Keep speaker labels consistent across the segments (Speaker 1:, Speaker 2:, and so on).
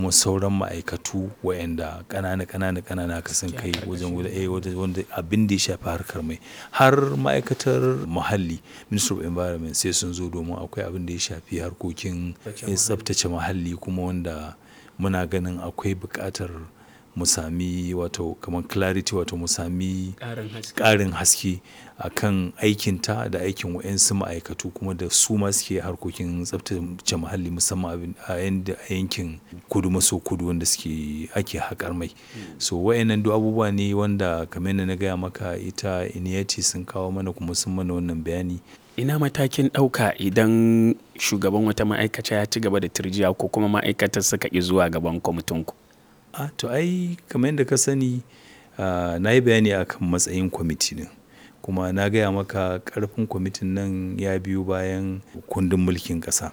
Speaker 1: kuma sauran ma'aikatu waɗanda ƙanana ƙanana ƙanana ka san kai wajen wanda abin da ya shafi harkar mai har ma'aikatar muhalli ministry of environment sai sun zo domin akwai abin da ya shafi harkokin tsaftace muhalli kuma wanda muna ganin akwai buƙatar mu sami wato kamar clarity wato mu sami ƙarin haske a kan aikinta da aikin wa'yansu ma'aikatu kuma da su ma suke harkokin tsaftace muhalli musamman a yankin kudu maso kudu wanda suke ake haƙar mai so wa'yannan duk abubuwa ne wanda kamar yadda na gaya maka ita iniyati sun kawo mana kuma sun mana wannan bayani
Speaker 2: ina matakin ɗauka idan shugaban wata ma'aikata ya ci gaba da turjiya ko kuma ma'aikatar suka ƙi zuwa gaban kwamitinku
Speaker 1: a to ai kamar yadda ka sani na yi bayani akan matsayin kwamiti din kuma na gaya maka karfin kwamitin nan ya biyo bayan kundin mulkin ƙasa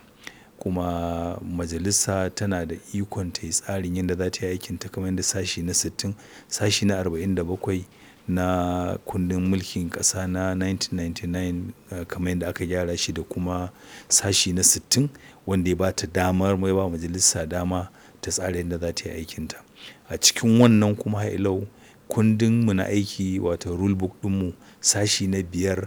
Speaker 1: kuma majalisa tana da ikon ta yi tsarin yadda za ta yi aikin ta kamar yadda sashi na 60 sashi na 47 na kundin mulkin ƙasa na 1999 kamar yadda aka gyara shi da kuma sashi na 60 wanda ya ba ta damar mai ba majalisa dama ta tsara yadda za ta yi aikinta a cikin wannan kuma hailau kundin mu na aiki wato rulebook ɗinmu sashi na biyar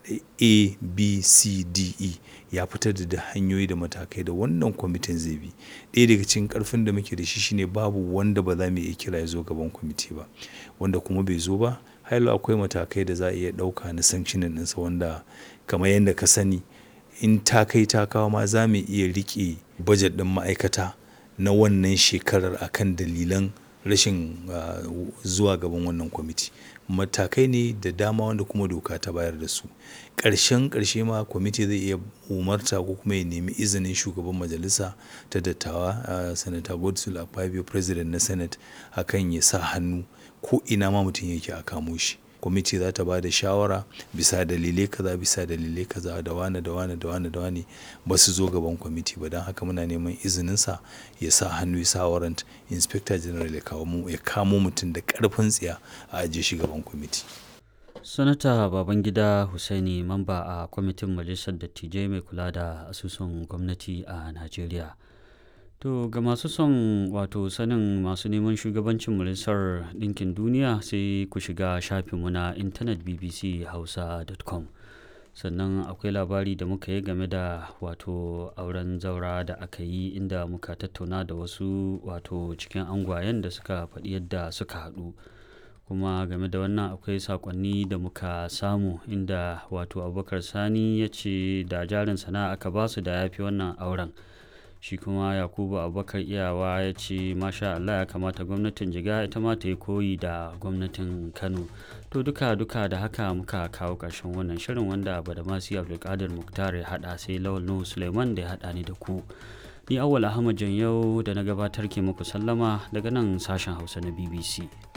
Speaker 1: a b c d e ya fitar da da hanyoyi da matakai da wannan kwamitin zai bi ɗaya daga cikin karfin da muke da shi shine babu wanda ba za mu iya kira ya zo gaban kwamiti ba wanda kuma bai zo ba hailau akwai matakai da za a iya ɗauka na sanctionin ɗinsa wanda kamar yadda ka sani in ta kai ta kawo ma za mu iya riƙe bajet ɗin ma'aikata na wannan shekarar akan dalilan rashin zuwa gaban wannan kwamiti matakai ne da dama wanda kuma doka ta bayar da su ƙarshen ƙarshe ma kwamiti zai iya umarta ko kuma ya nemi izinin shugaban majalisa ta dattawa sanata godswill akpabio president na senate akan ya sa hannu ko ina ma mutum yake a kamo shi kwamiti za ta ba da shawara bisa dalilai kaza bisa dalilai kaza da wane da wane da wane da wane ba su zo gaban kwamiti ba don haka muna neman izininsa ya sa hannu ya sa warrant inspector general ya kawo ya kamo mutum da karfin tsiya a ajiye shi gaban kwamiti
Speaker 3: sanata babangida husaini mamba a kwamitin majalisar dattijai mai kula da asusun gwamnati a najeriya To ga masu son wato sanin masu neman shugabancin majalisar ɗinkin duniya sai ku shiga shafinmu na intanet bbchausa.com sannan akwai labari da muka yi game da wato auren zaura da aka yi inda muka tattauna da wasu wato cikin angwayen da suka faɗi yadda suka haɗu kuma game da wannan akwai sakonni da muka samu inda wato abubakar sani ya ce da jarin sana'a aka basu da ya fi wannan auren shi kuma yakubu abubakar iyawa ya ce masha allah ya kamata gwamnatin jiga ita ma ta yi koyi da gwamnatin kano to duka duka da haka muka kawo ƙarshen wannan shirin wanda badamasi abdulkadir muktar ya haɗa sai lawal nuhu suleiman da ya haɗa ni da ku ni awwal ahmad yau da na gabatar ke muku sallama daga nan sashen hausa na bbc